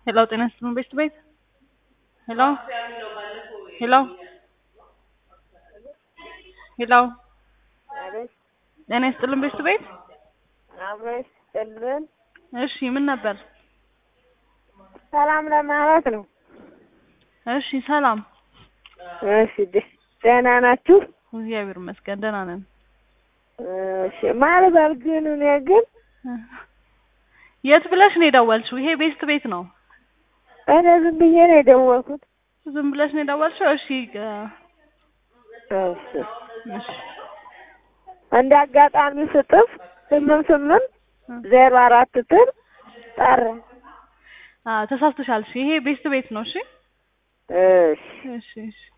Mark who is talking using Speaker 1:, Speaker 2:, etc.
Speaker 1: ሄሎ ጤና ይስጥልን ቤት ቤት ሄሎ ሄሎ ሄሎ
Speaker 2: አቤት
Speaker 1: ጤና ይስጥልን ቤት ቤት
Speaker 2: አብሮ ይስጥልን።
Speaker 1: እሺ ምን ነበር?
Speaker 2: ሰላም ለማለት ነው።
Speaker 1: እሺ ሰላም
Speaker 2: እሺ ደ- ደህና ናችሁ?
Speaker 1: እግዚአብሔር ይመስገን ደህና ነን።
Speaker 2: እሺ ማልበል ግን እኔ ግን
Speaker 1: የት ብለሽ ነው የደወልሽው? ይሄ ቤስት ቤት ነው።
Speaker 2: እኔ ዝም ብዬ ነው የደወልኩት።
Speaker 1: ዝም ብለሽ ነው የደወልሽው? እሺ እ-
Speaker 2: እሺ
Speaker 1: እሺ
Speaker 2: እንደ አጋጣሚ ስጥፍ ስምንት ስምንት ዜሮ አራት ትር ጠራ።
Speaker 1: አ ተሳስተሻል። እሺ ይሄ ቤስት ቤት ነው። እሺ
Speaker 2: እሺ
Speaker 1: እሺ እሺ